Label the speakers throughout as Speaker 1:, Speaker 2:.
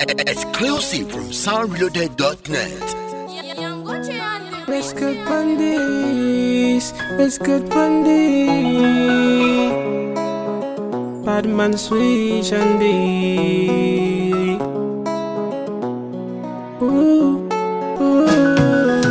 Speaker 1: Exclusive from soundreloaded.net.
Speaker 2: Let's good Pandis, let's good Pandis. Bad man sweet and Ooh, ooh.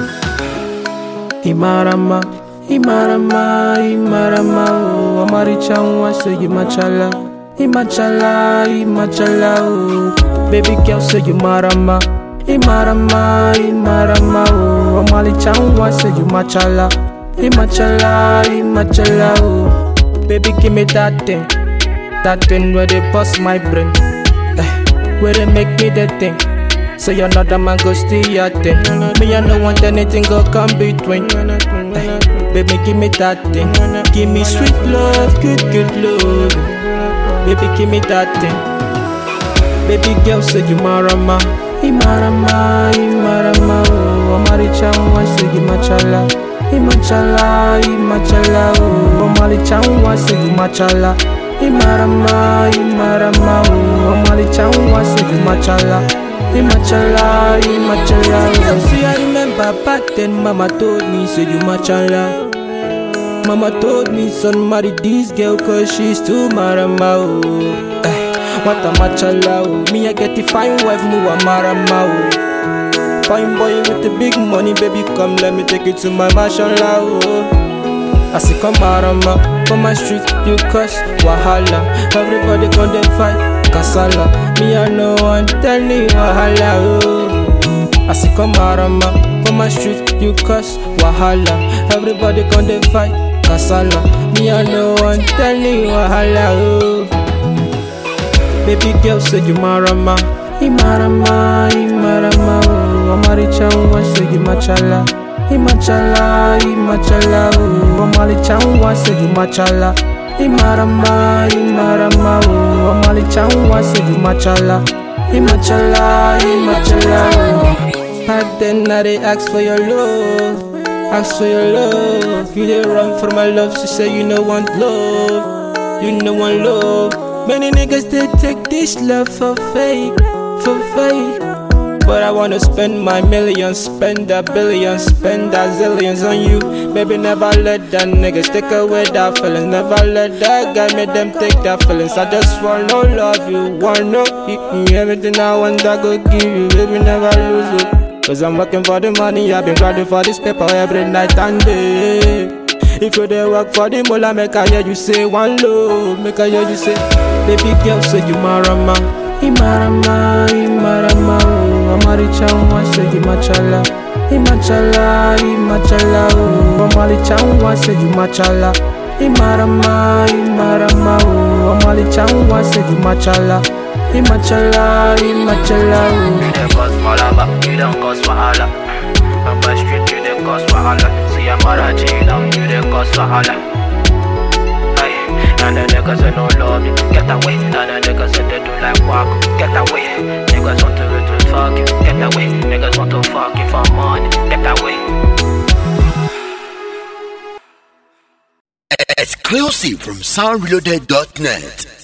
Speaker 2: Imarama, Imarama, Imarama, oh, Amaricha, say you machala, Imachala, Imachala, oh, baby girl, say you marama. Imarama, Imarama, oh, Amaricha, say you machala, Imachala, Imachala, oh, baby, give me that thing, that thing where they bust my brain, eh, where they make me the thing. So you're not a man, go steal your thing. Me, I don't want anything go come between. Eh, baby, give me that thing. Give me sweet love, good, good love. Baby, give me that thing. Baby girl, say you marama. Imarama, Imarama, oh, Amaricha, say you machala. Imachala, Imachala, oh, Amaricha, say you machala. Imarama, Imarama, oh, Amaricha, say you machala. Imachala, Imachala. oh. See, I remember back then, Mama told me, say you machala. Mama told me, son, marry this girl, cause she's too marama, oh. Eh, what a machala, oh. Me, I get the fine wife, mu a marama, oh. Fine boy with the big money, baby, come, let me take you to my mashallah, oh. I say come marama, on my street, you cuss, wahala. Everybody gon' dey fight, kasala. Me, I know one, tell me wahala, oh. I say come marama, on my street, you cuss, wahala. Everybody gon' dey fight, kasala. Me, I know one, tell me wahala, oh. Baby girl, say you marama. Imarama, Imarama, oh. Amaricha, say you machala. Imachala, Imachala, oh. Amaricha, say you machala. Imarama, Imarama, oh. Amaricha, say you machala. Imachala, Imachala, oh. Back then I dey ask for your love, ask for your love. You dey run for my love, she say you no want love, you no want love. Many niggas they take this love for fake, for fake. But I wanna spend my millions, spend a billion, spend a zillions on you. Baby, never let that niggas take away that feelings. Never let that guy make them take that feelings. I just wanna love you, wanna hit me. Everything I want, I go give you. Baby, never lose it. Cause I'm working for the money, I've been grinding for this paper every night and day. If you dey work for the mullah, make I hear you say one low, make I hear you say, baby girl, say you marama, imarama, imarama, oh, amaricha, say you machala, imachala, imachala, oh, amaricha, say you machala, imarama, imarama, oh, amaricha, say you machala, imachala, imachala, oh.
Speaker 3: You dey cause malaba, you don't cause wahala. On my street, you dey cause wahala. See I'm Marachi now, you dey cause wahala. Hey, and the niggas they no love you, get away. And the niggas say they do like walk, get away. Niggas want to to fuck you, get away. Niggas want to fuck you for money, get away.
Speaker 1: Exclusive from soundreloaded.net.